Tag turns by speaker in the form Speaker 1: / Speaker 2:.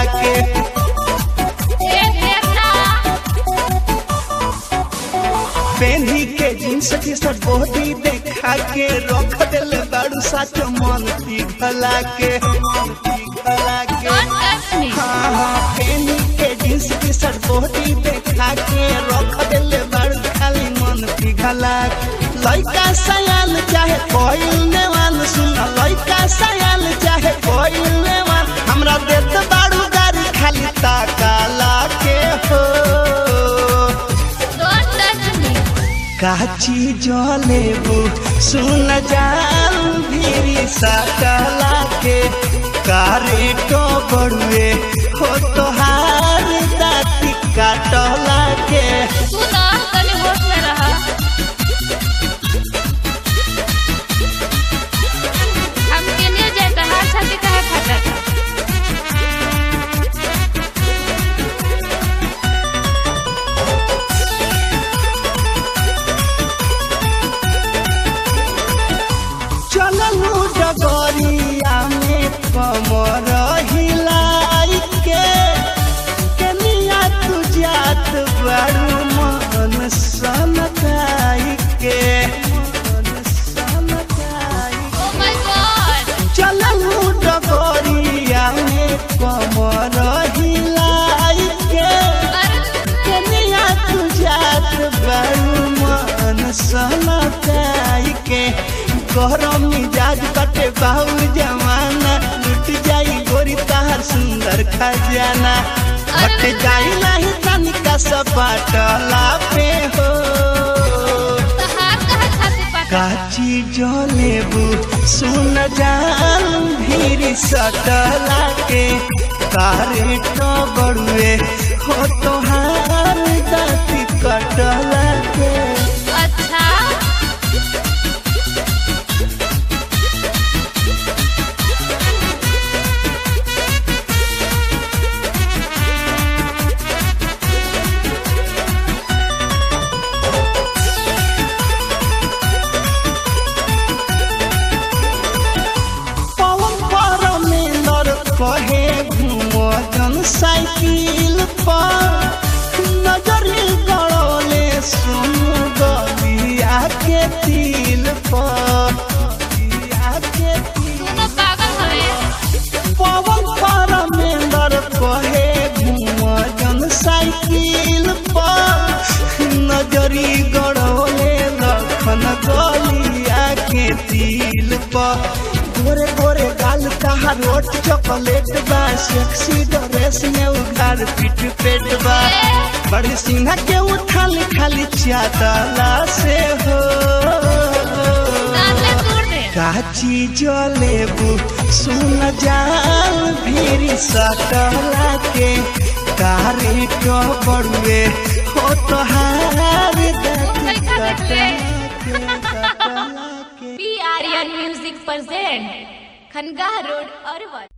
Speaker 1: के
Speaker 2: ए देवता
Speaker 1: पेन्ही के जींस टी शर्ट बॉडी देखा के रख दिल बाड़ू साथ मन पिघला के पिघला के
Speaker 2: डोंट टच मी
Speaker 1: हाँ हाँ पेन्ही के जींस टी शर्ट बॉडी देखा के रख दिल बाड़ू खाली मन पिघला के लइका सयाल चाहे कोई नेवान सुन लइका सयाल चाहे कोई नेवान हमरा देत बाड़ू गाड़ी खाली ताकाला के हो
Speaker 2: डोंट टच मी
Speaker 1: काची जलेबू सुन जाल भीरी सकला के कारे तो बड़ुए हो तोहार दाती काटला के
Speaker 2: सुनो तनी होश में रहा हम के लिए जाता हाथ छाती काहे फटा था
Speaker 1: चललू डगरिया में कमर हिलाई के कनिया तू जात बड़ू मन सनकाई के मन सनकाई
Speaker 2: ओ माय गॉड
Speaker 1: चललू डगरिया में कमर हिलाई के कनिया तू जात बड़ू मन सनकाई के गरम मिजाज कटे बाहुर जमाना लुट जाई गोरी ताहर सुंदर खजाना हट जाई नहीं तनिका सपाटला पे हो
Speaker 2: तो हाथ कहाँ छाती पटा
Speaker 1: काची जलेबू सुन जाल भीरी सटला के तारे तो बड़ुए हो तोहार दाती कटला के
Speaker 2: अच्छा
Speaker 1: पवन पर मिलर कहे घूमो जन साइकिल पर नजरी गड़ोले सुन गलिया के तिल पर गलिया के तिल
Speaker 2: सुनो पागल हवे
Speaker 1: पवन पर मिलर कहे घूमो जन साइकिल पर नजरी गड़ोले लखन गलिया के तिल पर गोरे गोरे गाल तहार रोट चॉकलेट बा सेक्सी ड्रेस में उघार पीठ पेट बा बड़ी सिंहा के उठाल खाली चादला से हो
Speaker 2: सामने तोड़ दे
Speaker 1: काची जलेबू सुन जाल भीरी सकला के कारे तो बड़ुए हो तोहार दाती कटला के कटला के
Speaker 2: P Aryan music present Khanqah road Arwal